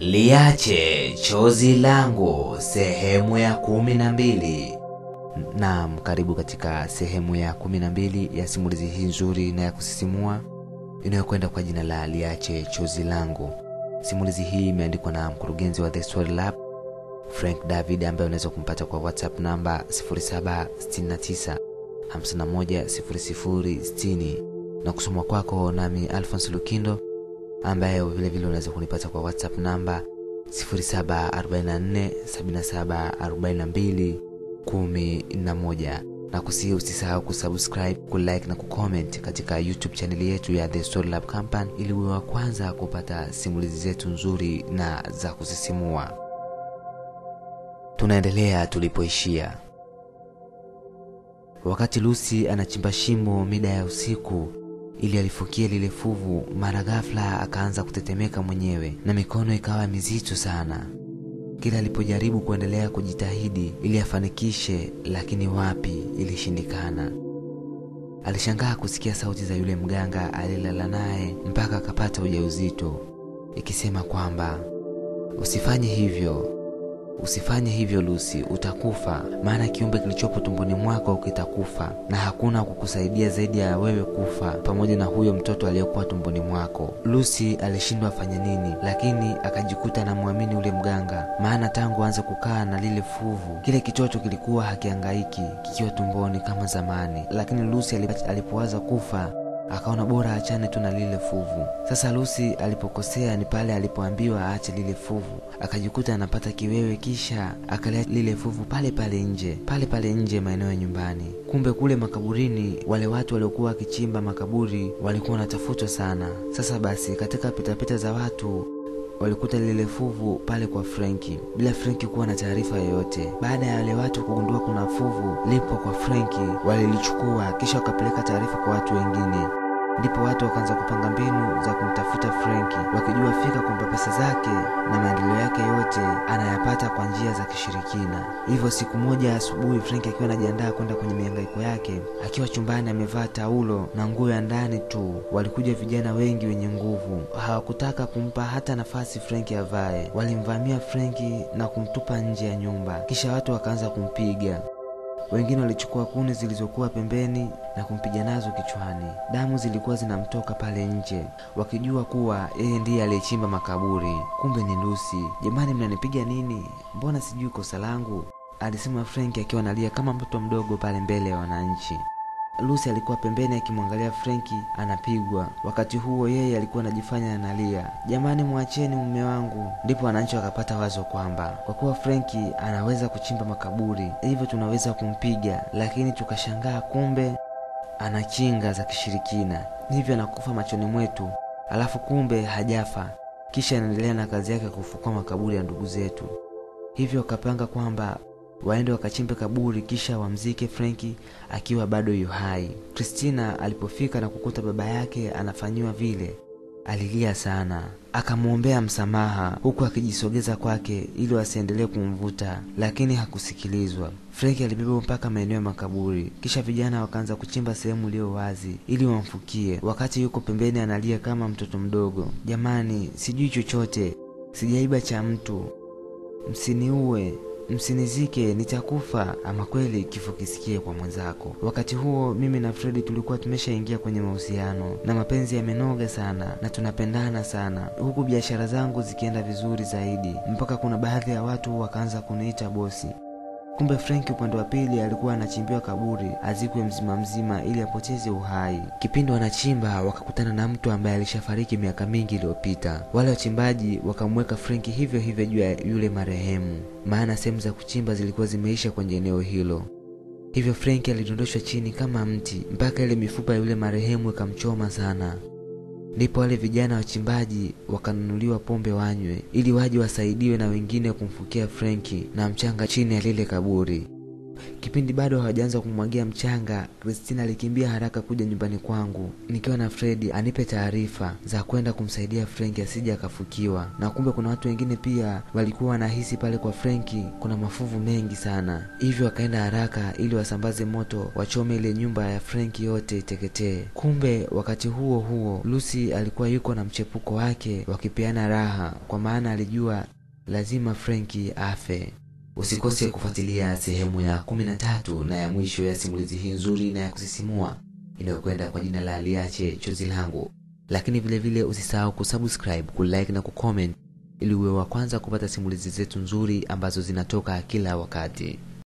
Liache chozi langu sehemu ya kumi na mbili. Naam, karibu katika sehemu ya kumi na mbili ya simulizi hii nzuri na ya kusisimua inayokwenda kwa jina la Liache chozi langu. Simulizi hii imeandikwa na mkurugenzi wa The Story Lab Frank David, ambaye unaweza kumpata kwa WhatsApp namba 0769 51 0060 na kusoma kwako nami Alphonse Lukindo ambaye vile vile unaweza kunipata kwa WhatsApp namba 0744774211 na kusihi usisahau kusubscribe, kulike na kucomment katika YouTube chaneli yetu ya The Story Lab Company ili uwe wa kwanza kupata simulizi zetu nzuri na za kusisimua. Tunaendelea tulipoishia. Wakati Lucy anachimba shimo mida ya usiku ili alifukia lile fuvu, mara ghafla akaanza kutetemeka mwenyewe na mikono ikawa mizito sana. Kila alipojaribu kuendelea kujitahidi ili afanikishe, lakini wapi, ilishindikana. Alishangaa kusikia sauti za yule mganga alilala naye mpaka akapata ujauzito, ikisema kwamba usifanye hivyo, usifanye hivyo Lucy, utakufa. Maana kiumbe kilichopo tumboni mwako kitakufa na hakuna kukusaidia zaidi ya wewe kufa pamoja na huyo mtoto aliyekuwa tumboni mwako. Lucy alishindwa afanye nini, lakini akajikuta anamwamini ule mganga, maana tangu aanze kukaa na lile fuvu, kile kitoto kilikuwa hakiangaiki kikiwa tumboni kama zamani. Lakini Lucy alipowaza kufa akaona bora achane tu na lile fuvu. Sasa Lucy alipokosea ni pale alipoambiwa aache lile fuvu, akajikuta anapata kiwewe, kisha akalea lile fuvu pale pale nje, pale pale nje maeneo ya nyumbani. Kumbe kule makaburini, wale watu waliokuwa wakichimba makaburi walikuwa wanatafutwa sana. Sasa basi, katika pitapita za watu walikuta lile fuvu pale kwa Frenki bila Frenki kuwa na taarifa yoyote. Baada ya wale watu kugundua kuna fuvu lipo kwa Frenki, walilichukua kisha wakapeleka taarifa kwa watu wengine. Ndipo watu wakaanza kupanga mbinu za kumtafuta Frenki, wakijua fika kwamba pesa zake na maendeleo yake yote anayapata kwa njia za kishirikina. Hivyo siku moja asubuhi, Frenki akiwa anajiandaa kwenda kwenye mihangaiko yake, akiwa chumbani amevaa taulo na nguo ya ndani tu, walikuja vijana wengi wenye nguvu. Hawakutaka kumpa hata nafasi Frenki avae, walimvamia Frenki na kumtupa nje ya nyumba, kisha watu wakaanza kumpiga wengine walichukua kuni zilizokuwa pembeni na kumpiga nazo kichwani. Damu zilikuwa zinamtoka pale nje, wakijua kuwa yeye ndiye aliyechimba makaburi. Kumbe ni Lucy. Jamani, mnanipiga nini? Mbona sijui kosa langu? alisema Frenki akiwa analia kama mtoto mdogo pale mbele ya wananchi. Lucy alikuwa pembeni akimwangalia Frenki anapigwa. Wakati huo yeye alikuwa anajifanya analia, jamani, mwacheni mume wangu. Ndipo wananchi wakapata wazo kwamba kwa kuwa Frenki anaweza kuchimba makaburi, hivyo tunaweza kumpiga, lakini tukashangaa kumbe ana kinga za kishirikina, hivyo anakufa machoni mwetu, alafu kumbe hajafa, kisha anaendelea na kazi yake ya kufukua makaburi ya ndugu zetu. Hivyo wakapanga kwamba waende wakachimbe kaburi kisha wamzike Frenki akiwa bado yu hai. Christina alipofika na kukuta baba yake anafanyiwa vile, alilia sana, akamwombea msamaha huku akijisogeza kwake ili wasiendelee kumvuta, lakini hakusikilizwa. Frenki alibebwa mpaka maeneo ya makaburi, kisha vijana wakaanza kuchimba sehemu iliyo wazi ili wamfukie, wakati yuko pembeni analia kama mtoto mdogo, jamani, sijui chochote, sijaiba cha mtu, msiniue msinizike nitakufa. Ama kweli kifo kisikie kwa mwenzako. Wakati huo mimi na Fredi tulikuwa tumeshaingia kwenye mahusiano na mapenzi yamenoga sana na tunapendana sana, huku biashara zangu zikienda vizuri zaidi, mpaka kuna baadhi ya watu wakaanza kuniita bosi. Kumbe Frenki upande wa pili alikuwa anachimbiwa kaburi azikwe mzima mzima ili apoteze uhai. Kipindi wanachimba wakakutana na mtu ambaye alishafariki miaka mingi iliyopita. Wale wachimbaji wakamweka Frenki hivyo hivyo juu ya yule marehemu, maana sehemu za kuchimba zilikuwa zimeisha kwenye eneo hilo. Hivyo Frenki alidondoshwa chini kama mti mpaka ile mifupa ya yule marehemu ikamchoma sana. Ndipo wale vijana wachimbaji wakanunuliwa pombe wanywe ili waje wasaidiwe na wengine kumfukia Frenki na mchanga chini ya lile kaburi. kipindi bado hawajaanza kumwagia mchanga, Christina alikimbia haraka kuja nyumbani kwangu nikiwa na Fredi anipe taarifa za kwenda kumsaidia Frenki asije akafukiwa, na kumbe kuna watu wengine pia walikuwa wanahisi pale kwa Frenki kuna mafuvu mengi sana, hivyo wakaenda haraka ili wasambaze moto wachome ile nyumba ya Frenki yote iteketee. Kumbe wakati huo huo Lucy alikuwa yuko na mchepuko wake wakipeana raha, kwa maana alijua lazima Frenki afe. Usikose kufuatilia sehemu ya kumi na tatu na ya mwisho ya simulizi hii nzuri na ya kusisimua inayokwenda kwa jina la Liache Chozi Langu. Lakini vile vile usisahau kusubscribe, kulike na kucomment ili uwe wa kwanza kupata simulizi zetu nzuri ambazo zinatoka kila wakati.